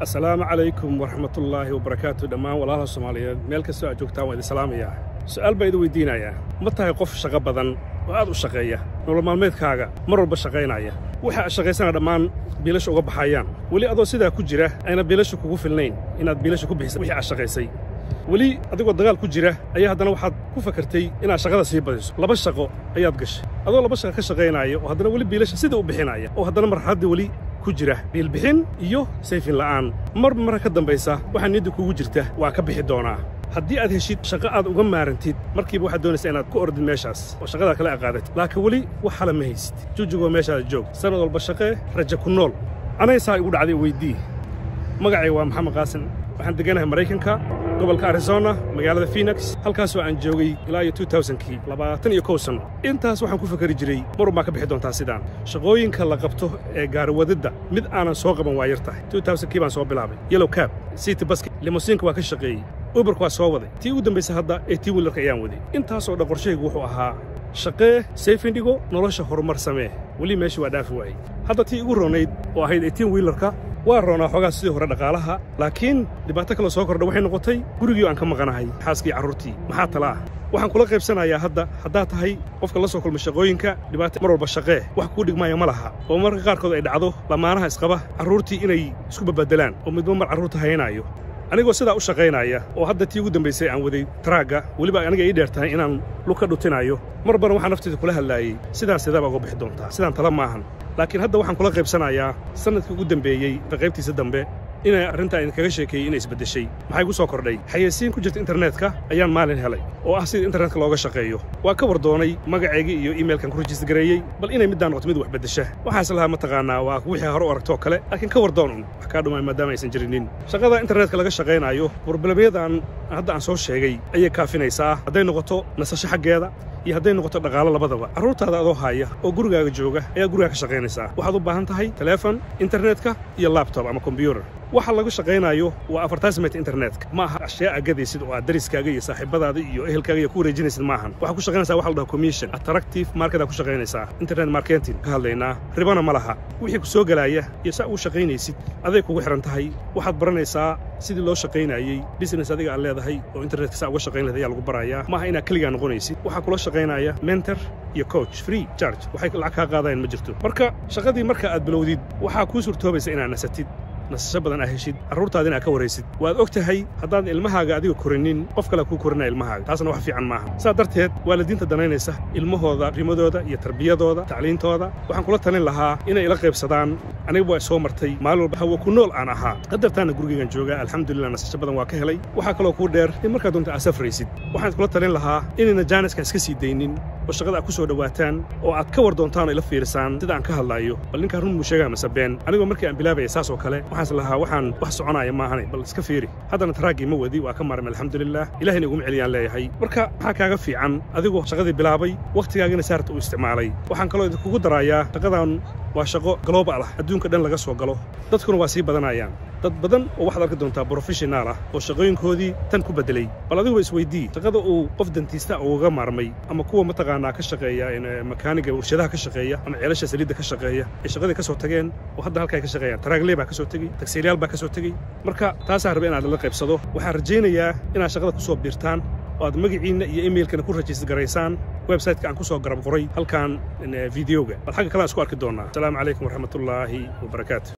assalaamu calaykum waraxmatullaahi wabarakaatu dhammaan walaalaha soomaaliyeed meel kastoo aad joogtaan waa idin salaamayaa su'aal baa idin weydiinayaa ma tahay qof shaqo badan oo aad u shaqeeya nolol maalmeedkaaga mar walba shaqaynaya waxa aad shaqaysana dhammaan biilasha uga baxayaan weli adoo sidaa ku jira ayna biilasha kugu filnayn inaad biilasha ku bixisa wixii aad shaqaysay weli adigoo dagaal ku jira ayaa haddana waxaad ku fakartay inaad shaqada sii badiso laba shaqo ayaad gashay adoo laba shaqo ka shaqaynaya oo haddana weli biilasha sidai u bixinaya oo haddana marxaladdii weli ku jira biilbixin iyo sayfin la'aan marba marka ka dambaysa waxaa niyadda kugu jirta waa ka bixi doonaa haddii aad heshid shaqo aad uga maarantid markiiba waxaad doonaysaa inaad ku ordid meeshaas oo shaqadaa kala aqaadatid laakiin weli wax hala ma haysid jujigoo meeshaada joog sannad walba shaqee raja ku nool anaysaa igu dhacday weydii magacay waa maxamed qaasin waxaan degganahay maraykanka gobolka arizona magaalada phoenix halkaasoo aan joogay ilaa iyo kii labaatan iyo kow sanno intaas waxaan ku fakari jiray marun baa ka bixi doontaa sidaan shaqooyinka la qabto ee gaariwadidda mid aanan soo qaban waa yar tahay kii baan soo bilaabay yellow cab city basket limosiinka waa ka shaqeeyey uberka waa soo waday tii ugu dambaysa hadda ee tii wiilarka ayaan waday intaasoo dhan qorshahaygu wuxuu ahaa shaqee sayfindhigo nolosha horumar samee weli meeshii waa dhaafi waayey hadda tii igu roonayd oo ahayd ee tiin wiilarka waa roonaa xoogaa sidii hore dhaqaalaha laakiin dhibaato kaloo soo kordha waxay noqotay gurigii aan ka maqanahay xaaskii carruurtii maxaa tala ah waxaan kula qaybsanayaa hadda haddaad tahay qofka la soo kulma shaqooyinka dhibaata mar walba shaqee wax kuu dhigmaaya ma laha oo marka qaarkood ay dhacdo lamaanaha isqaba carruurtii inay isku babaddelaan oo midba mar carruurta hayanaayo anigoo sidaa u shaqaynaya oo hadda tii ugu dambaysay aan waday taraagga weliba aniga ii dheer tahay inaan lug ka dhutinaayo mar badan waxaan nafteeda kula hadlaayey sidaan sidaabaa uga bixi doontaa sidaan tala maahan laakiin hadda waxaan kula qaybsanayaa sannadkii ugu dembeeyey qaybtiisa dambe inay arrintaa idinkaga sheekeeyey inay isbeddeshay maxay gu soo kordhay xayeysiin ku jirta internetka ayaan maalin helay oo ah sida internetka looga shaqeeyo waa ka wardoonay magacaygii iyo iimailkan ku rajisgareeyey bal inay middaan noqoto mid wax beddesha waxaas lahaa mataqaannaa waa wixii hore u aragtoo kale laakiin ka wardoon un wax kaa dhumaan maadaama aysan jirinin shaqada internetka laga shaqaynaayo broblemyadan hadda aan soo sheegay ayay kaafinaysaa hadday noqoto nasasho xaggeeda iyo hadday noqoto dhaqaalo labadaba carruurtaada adoo haaya oo gurigaaga jooga ayaa gurigaa ka shaqaynaysaa waxaad u baahan tahay teleefon internetka iyo labtob ama kombyutar waxa lagu shaqaynaayo waa afartaasimet internetka ma aha ashyaa agadaysid oo aad dariskaaga iyo saaxiibadaada iyo ehelkaaga iyo ku wareejinaysid maahan waxaa ku shaqaynaysaa waxa la dhaha commission attractive marketaa ku shaqaynaysaa internet marketing ka hadlaynaa ribana ma laha wixii ku soo gelaaya iyo saa ugu shaqaynaysid aday kugu xihan tahay waxaad baranaysaa sidii loo shaqaynayey business adiga aad leedahay oo internetka saa uga shaqayn lahayd ayaa lagu barayaa maaha inaad keligaa noqonaysid waxaa kula shaqaynaya mentor iyo coach free charge waxay lacag kaa qaadayaan ma jirto marka shaqadii marka aad bilowdid waxaa kuu suurtoobaysa inaad nasatid nasasho badan aa heshid carruurtaadina aad ka waraysid waad og tahay haddaadan ilmahaaga adiga korinin qof kalea kuu korinaya ilmahaaga taasna wax fiican maaha saa darteed waalidiinta danaynaysa ilmahooda rimadooda iyo tarbiyadooda tacliintooda waxaan kula talin lahaa inay ila qaybsadaan aniga waa soo martay maalin walba hawa ku nool aan ahaa qadartaana gurigaygan joogaa alxamdulilah nasasho badan waa ka helay waxaa kaloo kuu dheer in markaad doonta aad safraysid waxaan kula talin lahaa inayna jaaniskan iska sii daynin oo shaqada aad ku soo dhowaataan oo aad ka war doontaan oo ila fiirisaan sida aan ka hadlaayo bal ninkaan run muu sheegaa mase been anigoo markii aan bilaabaya saas oo kale waxaas lahaa waxaan wax soconaya maahane bal iska fiiri haddana taraaggii ma wadi waa ka maarmay alxamdulilah ilahayna iguma celiyaan leeyahay marka maxaa kaaga fiican adigoo shaqadii bilaabay wakhtigaagina saarta u isticmaalay waxaan kaloo idinkugu darayaa shaqadan waa shaqo global ah adduunka dhan laga soo galo dadkuna waa sii badanayaan dad badan oo waxaad arki doontaa brofeshonaal ah oo shaqooyinkoodii tan ku beddelay bal adigu isweydii shaqada uu qof dantiista ugaga maarmay ama kuwa mataqaanaa ka shaqeeya makaaniga warshadaha ka shaqeeya ama ceelasha saliidda ka shaqeeya ay shaqadii ka soo tageen oo hadda halka ay ka shaqeeyaan taraagle baa ka soo tegey tagsiiryaal baa ka soo tegey marka taasaan rabay inaad la qaybsado waxaan rajaynayaa inaad shaqada ku soo biirtaan oo aad magaciinna iyo imailkana ku rajist garaysaan websiteka aan ku soo garab qoray halkan videoga bal xagga kale aan isku arki doonnaa asalaamu calaykum waraxmatullaahi wabarakaatu